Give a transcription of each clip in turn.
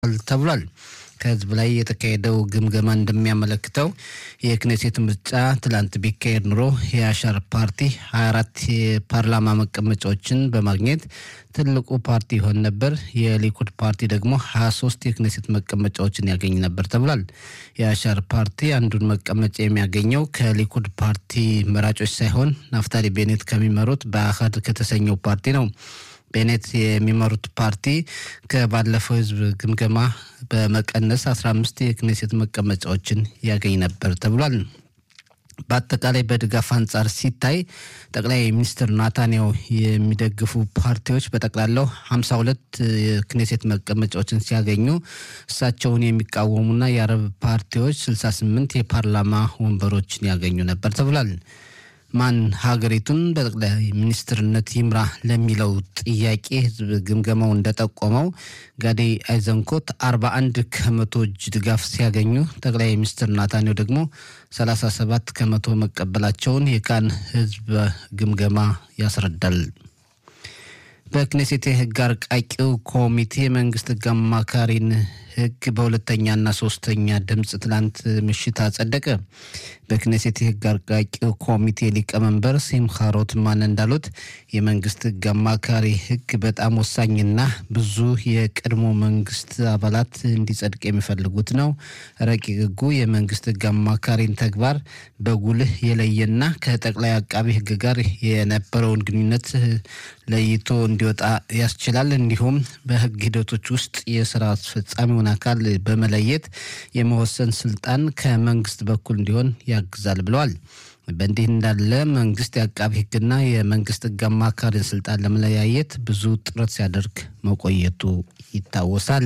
ተብሏል። ከህዝብ ላይ የተካሄደው ግምገማ እንደሚያመለክተው የክኔሴት ምርጫ ትላንት ቢካሄድ ኑሮ የአሻር ፓርቲ 24 የፓርላማ መቀመጫዎችን በማግኘት ትልቁ ፓርቲ ይሆን ነበር። የሊኩድ ፓርቲ ደግሞ 23 የክኔሴት መቀመጫዎችን ያገኝ ነበር ተብሏል። የአሻር ፓርቲ አንዱን መቀመጫ የሚያገኘው ከሊኩድ ፓርቲ መራጮች ሳይሆን ናፍታሊ ቤኔት ከሚመሩት በአህድ ከተሰኘው ፓርቲ ነው። ቤኔት የሚመሩት ፓርቲ ከባለፈው ህዝብ ግምገማ በመቀነስ 15 የክኔሴት መቀመጫዎችን ያገኝ ነበር ተብሏል። በአጠቃላይ በድጋፍ አንጻር ሲታይ ጠቅላይ ሚኒስትር ናታንያሁ የሚደግፉ ፓርቲዎች በጠቅላላው 52 የክኔሴት መቀመጫዎችን ሲያገኙ እሳቸውን የሚቃወሙና የአረብ ፓርቲዎች 68 የፓርላማ ወንበሮችን ያገኙ ነበር ተብሏል። ማን ሀገሪቱን በጠቅላይ ሚኒስትርነት ይምራ ለሚለው ጥያቄ ህዝብ ግምገማው እንደጠቆመው ጋዲ አይዘንኮት 41 ከመቶ እጅ ድጋፍ ሲያገኙ ጠቅላይ ሚኒስትር ናታንያሁ ደግሞ 37 ከመቶ መቀበላቸውን የካን ህዝብ ግምገማ ያስረዳል። በክኔሴት የህግ አርቃቂው ኮሚቴ መንግስት ህግ አማካሪን ህግ በሁለተኛና ሶስተኛ ድምፅ ትላንት ምሽት አጸደቀ። በክኔሴት የህግ አርቃቂው ኮሚቴ ሊቀመንበር ሲምካ ሮትማን እንዳሉት የመንግስት ህግ አማካሪ ህግ በጣም ወሳኝና ብዙ የቀድሞ መንግስት አባላት እንዲጸድቅ የሚፈልጉት ነው። ረቂቅ ህጉ የመንግስት ህግ አማካሪን ተግባር በጉልህ የለየና ከጠቅላይ አቃቢ ህግ ጋር የነበረውን ግንኙነት ለይቶ እንዲወጣ ያስችላል። እንዲሁም በህግ ሂደቶች ውስጥ የስራ አስፈጻሚውን አካል በመለየት የመወሰን ስልጣን ከመንግስት በኩል እንዲሆን ያግዛል ብለዋል። በእንዲህ እንዳለ መንግስት የአቃቢ ህግና የመንግስት ህግ አማካሪን ስልጣን ለመለያየት ብዙ ጥረት ሲያደርግ መቆየቱ ይታወሳል።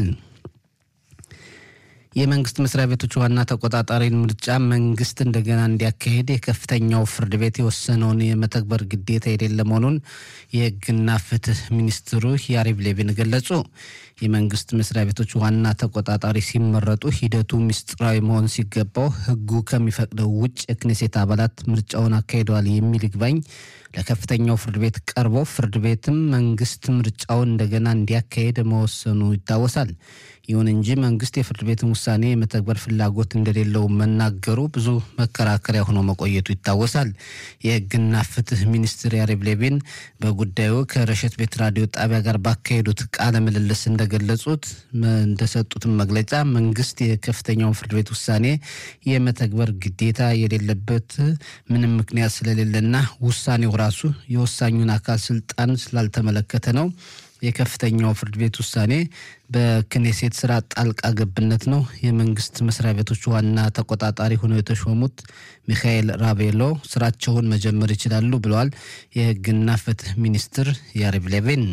የመንግስት መስሪያ ቤቶች ዋና ተቆጣጣሪን ምርጫ መንግስት እንደገና እንዲያካሄድ የከፍተኛው ፍርድ ቤት የወሰነውን የመተግበር ግዴታ የሌለ መሆኑን የህግና ፍትህ ሚኒስትሩ ያሪቭ ሌቪን ገለጹ። የመንግስት መስሪያ ቤቶች ዋና ተቆጣጣሪ ሲመረጡ ሂደቱ ምስጢራዊ መሆን ሲገባው ህጉ ከሚፈቅደው ውጭ የክኔሴት አባላት ምርጫውን አካሂደዋል የሚል ይግባኝ ለከፍተኛው ፍርድ ቤት ቀርቦ ፍርድ ቤትም መንግስት ምርጫውን እንደገና እንዲያካሄድ መወሰኑ ይታወሳል። ይሁን እንጂ መንግስት የፍርድ ቤትን ውሳኔ የመተግበር ፍላጎት እንደሌለው መናገሩ ብዙ መከራከሪያ ሆኖ መቆየቱ ይታወሳል። የህግና ፍትህ ሚኒስትር ያሪቭ ሌቪን በጉዳዩ ከረሸት ቤት ራዲዮ ጣቢያ ጋር ባካሄዱት ቃለ ምልልስ እንደገለጹት እንደሰጡትም መግለጫ መንግስት የከፍተኛውን ፍርድ ቤት ውሳኔ የመተግበር ግዴታ የሌለበት ምንም ምክንያት ስለሌለና ውሳኔው ራሱ የወሳኙን አካል ስልጣን ስላልተመለከተ ነው። የከፍተኛው ፍርድ ቤት ውሳኔ በክኔሴት ስራ ጣልቃ ገብነት ነው። የመንግስት መስሪያ ቤቶች ዋና ተቆጣጣሪ ሆነው የተሾሙት ሚካኤል ራቤሎ ስራቸውን መጀመር ይችላሉ ብለዋል የህግና ፍትህ ሚኒስትር ያሪቭ ሌቪን።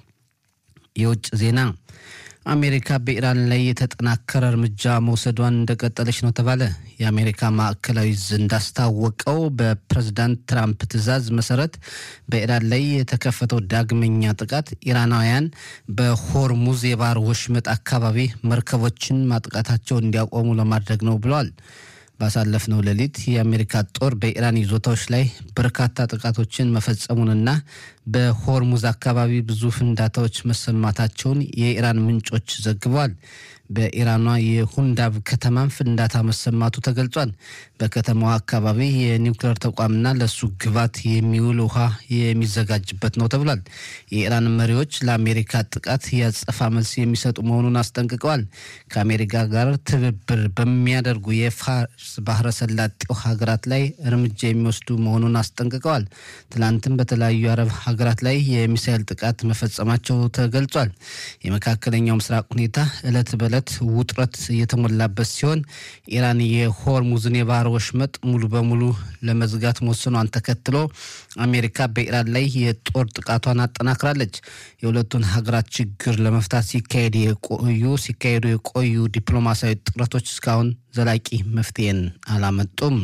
የውጭ ዜና አሜሪካ በኢራን ላይ የተጠናከረ እርምጃ መውሰዷን እንደቀጠለች ነው ተባለ። የአሜሪካ ማዕከላዊ ዕዝ እንዳስታወቀው በፕሬዝዳንት ትራምፕ ትዕዛዝ መሰረት በኢራን ላይ የተከፈተው ዳግመኛ ጥቃት ኢራናውያን በሆርሙዝ የባህር ወሽመጥ አካባቢ መርከቦችን ማጥቃታቸው እንዲያቆሙ ለማድረግ ነው ብለዋል። ባሳለፍነው ሌሊት የአሜሪካ ጦር በኢራን ይዞታዎች ላይ በርካታ ጥቃቶችን መፈጸሙንና በሆርሙዝ አካባቢ ብዙ ፍንዳታዎች መሰማታቸውን የኢራን ምንጮች ዘግበዋል። በኢራኗ የሁንዳብ ከተማም ፍንዳታ መሰማቱ ተገልጿል። በከተማዋ አካባቢ የኒውክሌር ተቋምና ለሱ ግባት የሚውል ውሃ የሚዘጋጅበት ነው ተብሏል። የኢራን መሪዎች ለአሜሪካ ጥቃት ያጸፋ መልስ የሚሰጡ መሆኑን አስጠንቅቀዋል። ከአሜሪካ ጋር ትብብር በሚያደርጉ የፋርስ ባህረ ሰላጤው ሀገራት ላይ እርምጃ የሚወስዱ መሆኑን አስጠንቅቀዋል። ትላንትም በተለያዩ አረብ ሀገራት ላይ የሚሳይል ጥቃት መፈጸማቸው ተገልጿል። የመካከለኛው ምስራቅ ሁኔታ እለት በእለት ውጥረት የተሞላበት ሲሆን ኢራን የሆርሙዝን የባህር ወሽመጥ ሙሉ በሙሉ ለመዝጋት መወሰኗን ተከትሎ አሜሪካ በኢራን ላይ የጦር ጥቃቷን አጠናክራለች። የሁለቱን ሀገራት ችግር ለመፍታት ሲካሄድ የቆዩ ሲካሄዱ የቆዩ ዲፕሎማሲያዊ ጥረቶች እስካሁን ዘላቂ መፍትሄን አላመጡም።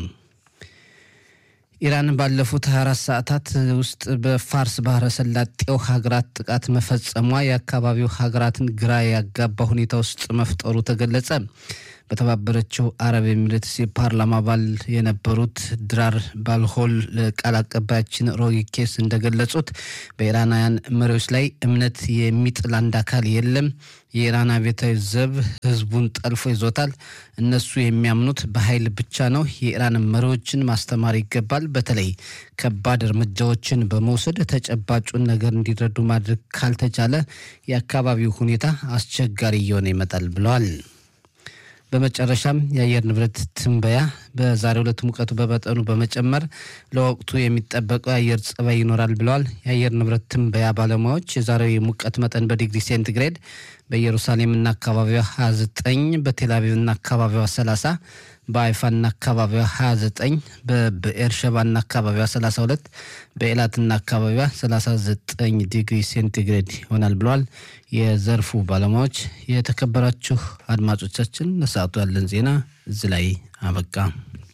ኢራን ባለፉት 24 ሰዓታት ውስጥ በፋርስ ባህረ ሰላጤው ሀገራት ጥቃት መፈጸሟ የአካባቢው ሀገራትን ግራ ያጋባ ሁኔታ ውስጥ መፍጠሩ ተገለጸ። በተባበረችው አረብ ኤሚሬትስ የፓርላማ አባል የነበሩት ድራር ባልሆል ቃል አቀባያችን ሮጊ ኬስ እንደገለጹት በኢራናውያን መሪዎች ላይ እምነት የሚጥል አንድ አካል የለም። የኢራን አብዮታዊ ዘብ ህዝቡን ጠልፎ ይዞታል። እነሱ የሚያምኑት በኃይል ብቻ ነው። የኢራን መሪዎችን ማስተማር ይገባል። በተለይ ከባድ እርምጃዎችን በመውሰድ ተጨባጩን ነገር እንዲረዱ ማድረግ ካልተቻለ የአካባቢው ሁኔታ አስቸጋሪ እየሆነ ይመጣል ብለዋል። በመጨረሻም የአየር ንብረት ትንበያ በዛሬው ዕለት ሙቀቱ በመጠኑ በመጨመር ለወቅቱ የሚጠበቀው የአየር ጸባይ ይኖራል ብለዋል። የአየር ንብረት ትንበያ ባለሙያዎች የዛሬው የሙቀት መጠን በዲግሪ ሴንቲግሬድ በኢየሩሳሌምና አካባቢዋ 29፣ በቴልአቪቭና አካባቢዋ 30፣ በአይፋና አካባቢዋ 29፣ በብኤርሸባና አካባቢዋ 32፣ በኤላትና አካባቢዋ 39 ዲግሪ ሴንቲግሬድ ይሆናል ብለዋል የዘርፉ ባለሙያዎች። የተከበራችሁ አድማጮቻችን ለሰዓቱ ያለን ዜና እዚህ ላይ አበቃ።